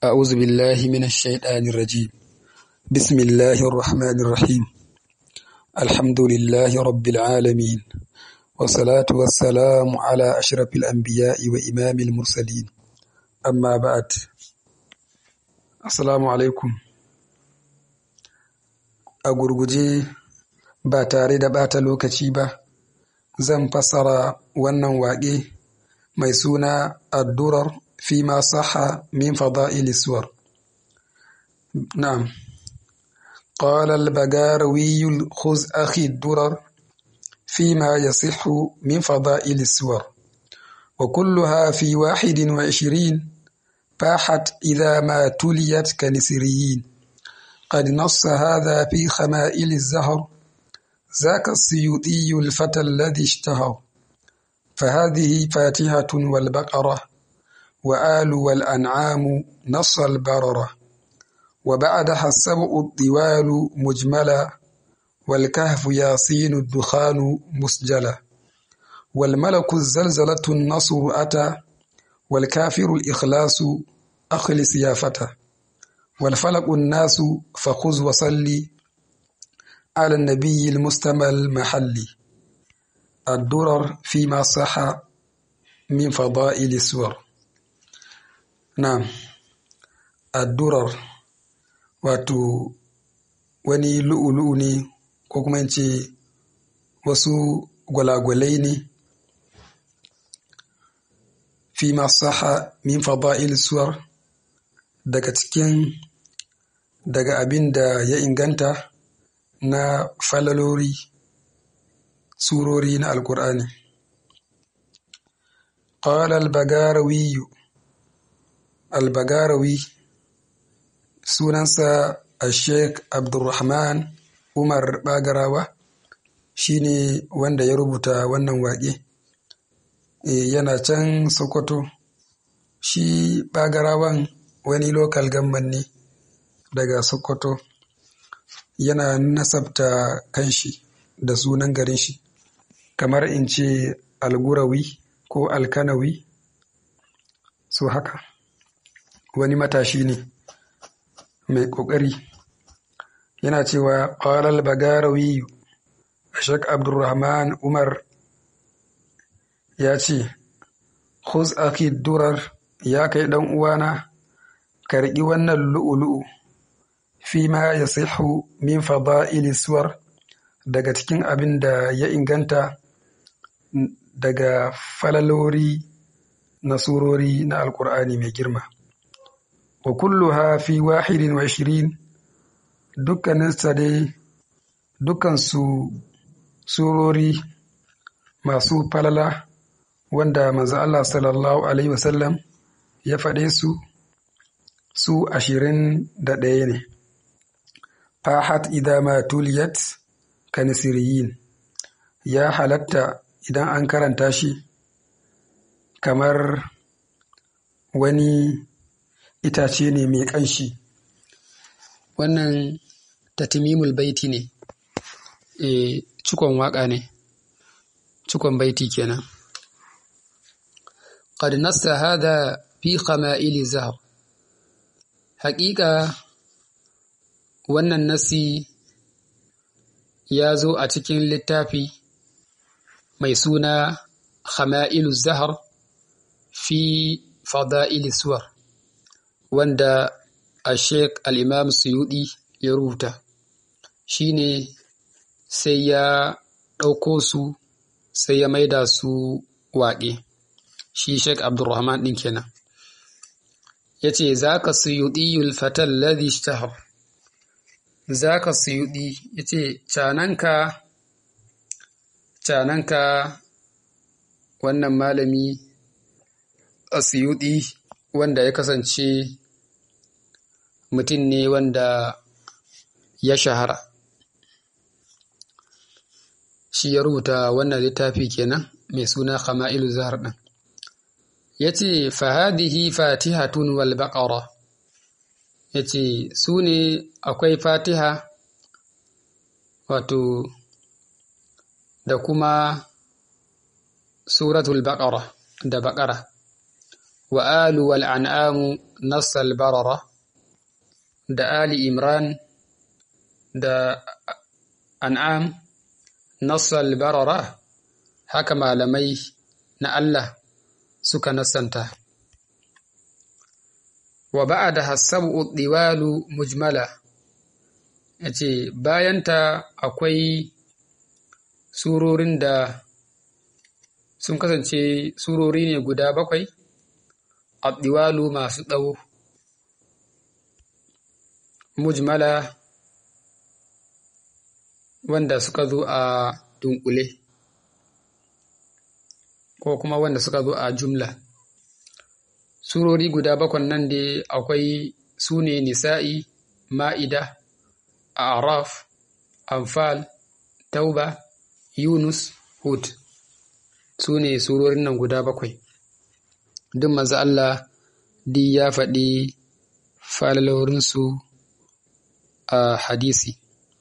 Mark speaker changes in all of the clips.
Speaker 1: أعوذ بالله من الشيطان الرجيم بسم الله الرحمن الرحيم الحمد لله رب العالمين والصلاة والسلام على أشرف الأنبياء وإمام المرسلين أما بعد السلام عليكم a gurguje ba tare da ɓata lokaci ba zan fassara wannan waƙe mai suna addurar fi ma saha min fada'il suwar na'am qala al-bagarawi khuz akhi ad-durar fi ma yasihhu min fada'il suwar wa kulluha fi wahidin wa ishirin fahat idha ma tuliyat kanisiriyin قد نص هذا في خمائل الزهر ذاك السيوطي الفتى الذي اشتهر فهذه فاتحة والبقرة وآل والأنعام نص البررة وبعدها السبع الطوال مجملا والكهف ياسين الدخان مسجلا والملك الزلزلة النصر أتى والكافر الإخلاص أخلص يا فتى والفلق الناس فخذ وصلي على النبي المستمى المحلي الدرر فيما صح من فضائل السور نعم الدرر wato wani lu'ulu'u ne ko kuma in ce wasu gwalagwalai ne fi saha min fada'il suwar daga cikin daga abin da ya inganta na falalori surori na alkur'ani qala al-bagarawi al-bagarawi sunansa al-sheikh abdurrahman umar bagarawa shine wanda ya rubuta wannan waƙe yana can sokoto shi bagarawan wani lokal gamman ne daga Sokoto yana nasabta kanshi da sunan garin shi kamar in ce algurawi ko alkanawi so haka wani matashi ne mai ƙoƙari yana cewa ƙwarar bagarawi Ashek Abdulrahman Umar ya ce, Khuz aki durar ya kai ɗan uwana karɓi wannan lu'ulu'u fi ma ya sihu min fada'ili suwar daga cikin abin da ya inganta daga falalori na surori na alkur'ani mai girma wa kulluha fi wahidin wa ishirin dukkaninsa dai dukkansu surori masu falala wanda manzo Allah sallallahu alaihi wasallam ya faɗe su su ashirin da ɗaya ne. Fahat idama tuliyat kanisiriyin ya halatta idan an karanta shi kamar wani itace ne mai ƙanshi. Wannan tatimimul baiti ne, e, cikon waƙa ne, cikon baiti kenan. قد نص هذا في خمائل زهر Haƙiƙa wannan nasi ya zo a cikin littafi mai suna Hama'ilu Zahar fi Fada'il Suwar, wanda a Sheikh al'imam Suyuɗi ya rubuta, shi ne sai ya ɗauko su sai ya maida su waƙe, shi Sheikh Abdulrahman ɗin kenan. ya ce za ka suyuɗi yulfatar ladhi ishtahar za ka suyuɗi ya ce cananka cananka wannan malami a suyuɗi wanda ya kasance mutum ne wanda ya shahara shi ya rubuta wannan littafi kenan mai suna Khama'ilu Zahar ɗin ya ce fahadihi fatihatun wal baqara ya ce su ne akwai fatiha wato da kuma suratul baqara da baqara wa alu wal an'amu nassal barara da ali imran da an'am nassal barara haka malamai na Allah suka nassanta wa ba'da hasabu diwalu mujmala yace bayanta akwai surorin da sun kasance surori ne guda bakwai addiwalu masu tsawo mujmala wanda suka zo a dunkule ko kuma wanda suka zo a jumla surori guda bakwan nan dai akwai su ne nisa'i ma'ida araf anfal tauba yunus hud su ne surorin nan guda bakwai duk manzo Allah di ya faɗi falalorinsu a hadisi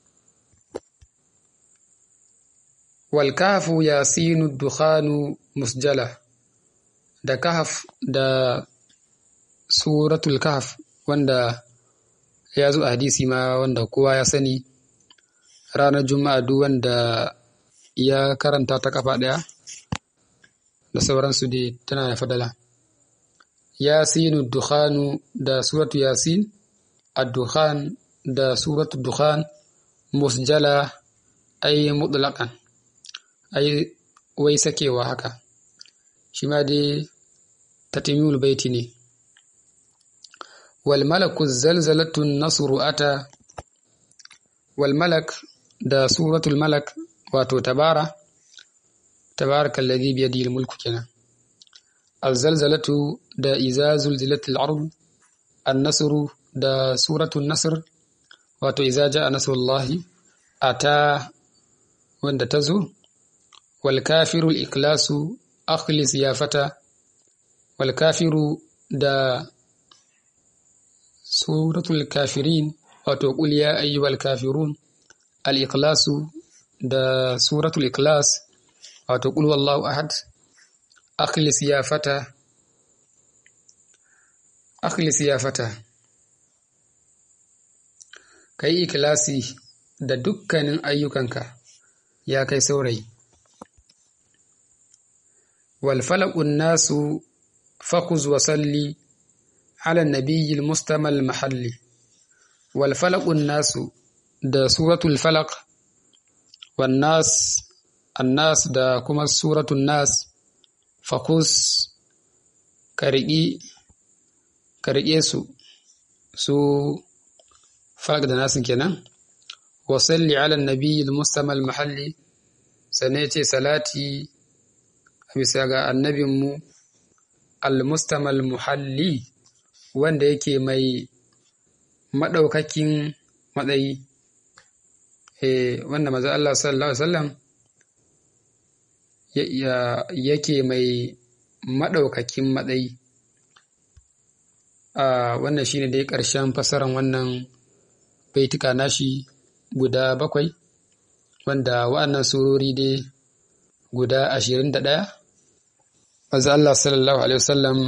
Speaker 1: wal kahfu yasinu dukhanu musjala da kahf da suratul kahf wanda ya zo a hadisi ma wanda kowa ya sani ranar juma'a duk wanda ya karanta ta kafa ɗaya da sauransu dai tana da fadala yasinu dukhanu da suratu yasin ad-dukhan da suratu dukhan musjala ay mutlaqan ay wai sakewa haka shi ma dai tatimul baiti ne wal malaku zalzalatu nasru ata wal malak da suratul malak wato tabara tabaraka alladhi bi yadihi mulku kenan az-zalzalatu da iza zulzilatil ard an-nasru da suratul nasr wato iza jaa nasrullahi ata wanda tazo wal kafiru al-iklasu akhlis ya fata wal kafiru da suratul kafirin wato qul ya ayyuhal kafirun al-ikhlasu da suratul ikhlas wato qul wallahu ahad akhlis ya fata akhlis ya fata kai ikhlasi da dukkanin ayyukanka ya kai saurayi wal falaqun nasu fakuz wa salli ala nabiyil mustamal mahalli wal falaqun nasu da suratul falaq wan nas annas da kuma suratul nas fakus ka riƙe su su falak da nasin kenan wasalli ala nabi mustamal mahalli sannan ce salati a bisa ga annabinmu al-mustamal muhalli wanda yake mai maɗaukakin matsayi wanda maza Allah sallallahu Alaihi wasallam yake mai maɗaukakin matsayi wannan shine dai ƙarshen fasaran wannan baituka nashi guda bakwai wanda wa'annan surori dai guda ashirin da ɗaya maza Allah sallallahu Alaihi wasallam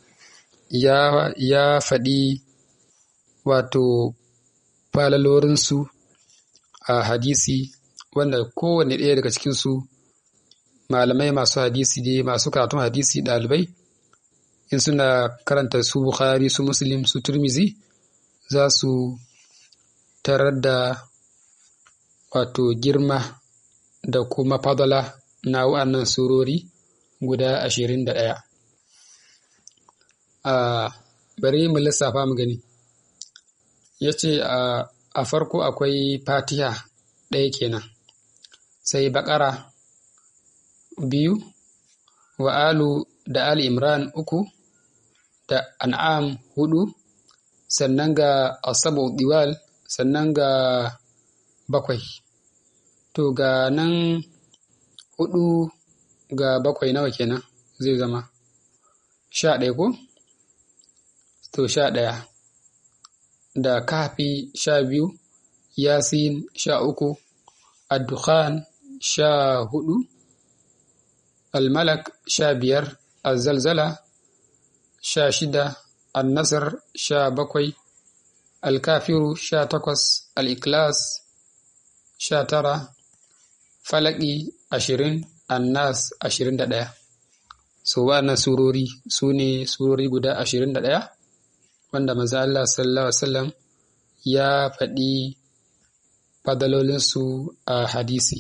Speaker 1: ya faɗi wato falalorinsu a hadisi wanda kowane ɗaya daga cikinsu malamai masu hadisi dai masu karatun hadisi ɗalibai in suna karanta su bukhari su muslim su turmizi za su tarar da wato girma da kuma fadala na wa'annan surori guda ashirin da ɗaya a bari mu lissafa mu gani ya ce a farko akwai fatiha ɗaya kenan sai baƙara biyu wa alu da ali imran uku da an'am hudu sannan ga asabu diwal sannan ga bakwai to ga nan hudu ga bakwai nawa kenan zai zama sha ɗaya ko to sha ɗaya da kafi sha biyu yasin sha uku addukhan sha hudu almalak sha biyar azalzala sha shida annasar sha bakwai alkafiru sha takwas al'ikilas sha tara falaki ashirin annas ashirin da ɗaya so wa'annan surori su ne surori guda ashirin da ɗaya wanda maza Allah sallallahu Alaihi wasallam ya faɗi fadalolinsu a hadisi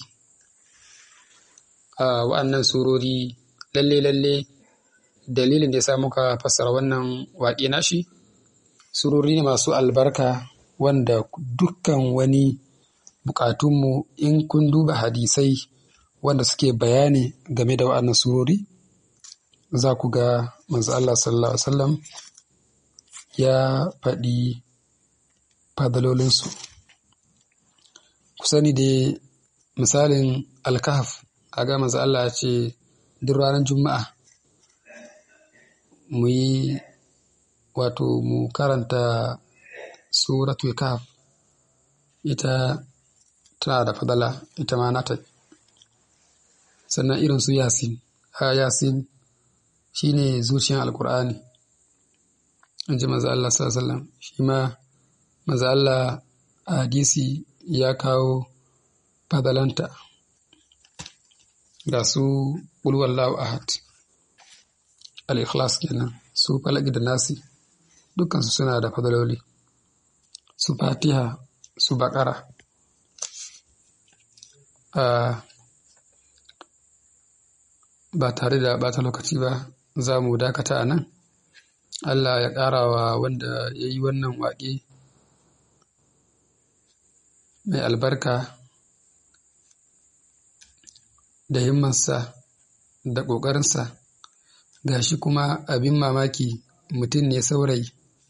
Speaker 1: a wa'annan surori lalle-lalle dalilin da ya sa muka fassara wannan waƙe nashi surori ne masu albarka wanda dukkan wani buƙatunmu in kun duba hadisai wanda suke bayani game da wa'annan surori za ku ga manzo Allah sallallahu Alaihi wasallam ya faɗi fadalolinsu ku sani dai misalin alkahaf a ga manzo Allah ya ce duk ranar juma'a mu yi wato mu karanta suratul kahf ita tana da fadala ita ma nata sannan irin su yasin ha yasin shine zuciyar alkur'ani in ji maza Allah sallallahu shi ma maza Allah a hadisi ya kawo fadalanta ga su ƙulwallahu ahad al-ikhlas kenan su falaki da nasi dukansu suna da fadaloli su fatiha su bakara ba tare da bata lokaci ba za mu dakata a nan allah ya ƙara wa wanda ya yi wannan waƙe mai albarka da himmansa da ƙoƙarinsa ga shi kuma abin mamaki mutum ne saurayi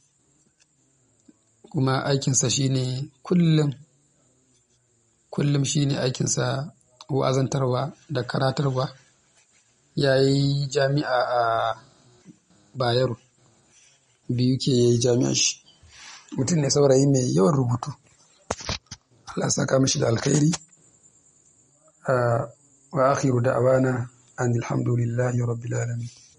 Speaker 1: kuma aikinsa shine kullum kullum shine aikinsa wa'azantarwa da karatarwa ya yi jami'a a bayero biyu ke ya yi jami'a shi mutum ne saurayi mai yawan rubutu Allah saka mishi da alkhairi wa akhiru da'wana an alhamdulillahi rabbil alamin